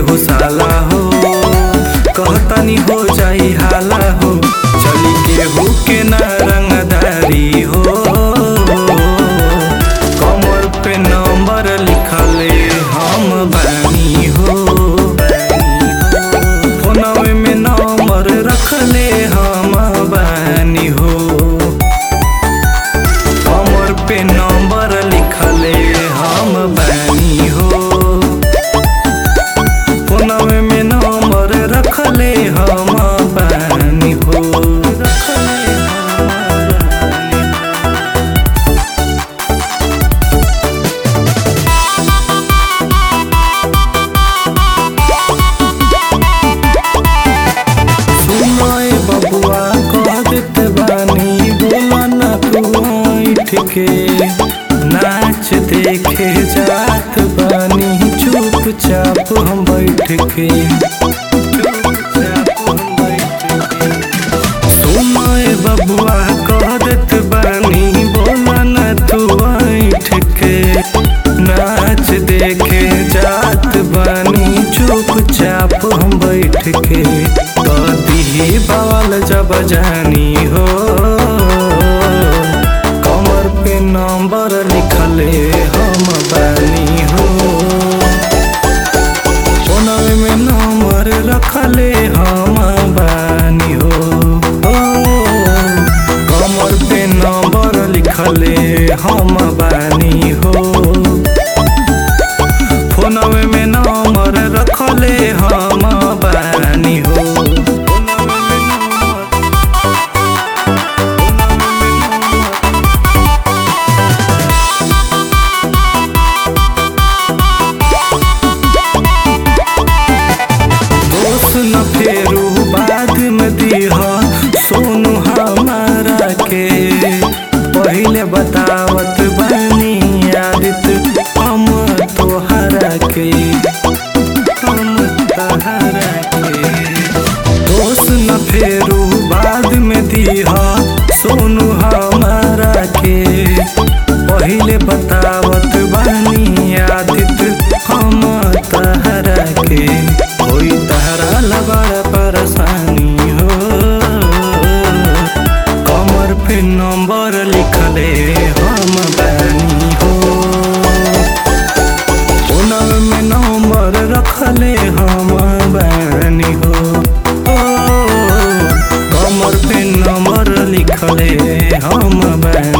हो साला हो कहतनी हो जाई हाला हो चली केहू के ना रंगदारी हो कमर पे नंबर लिखले हम बानी हो फोनवे में नंबर रखले हम बानी हो कमर पे नंबर लिखले हम बानी हो फोनवे में नंबर रखले हम बानी हो रखले हम बानी सुनाए बबुआ कह देते बानी बोला ना तू ऐठ के नाच देखे जात बानी चुपचाप हम बैठ के चुपचाप हम बैठ के सुनाए बबुआ कह देत बानी बोला ना तू ऐठ के नाच देखे जात बानी चुपचाप हम बैठ के कदी बवाल जब जानी हो कमर पे नंबर लिखले हम बानी हो फोनवे में नंबर रखले हम बानी हो ओ, कमर पे नंबर लिखले हम बानी हो फोनवे में नंबर रखले हम बानी हो फोनवे में नंबर- फोनवे में नंबर दोस्त न फेरू बाद में दीह सोनू हमारा के पहले बतावत बनी आदित हम तोहरा के हम तोहरा के दोस्त न फेरू बाद में दीह सोनू हमारा के पहले बतावत बनी आदित हम तहरा के कोई तहरा लबड़ परेशानी हो कमर पे नंबर लिखले हम बानी हो फोनव में नंबर रखले हम बानी हो ओ, कमर पे नंबर लिखले हम बानी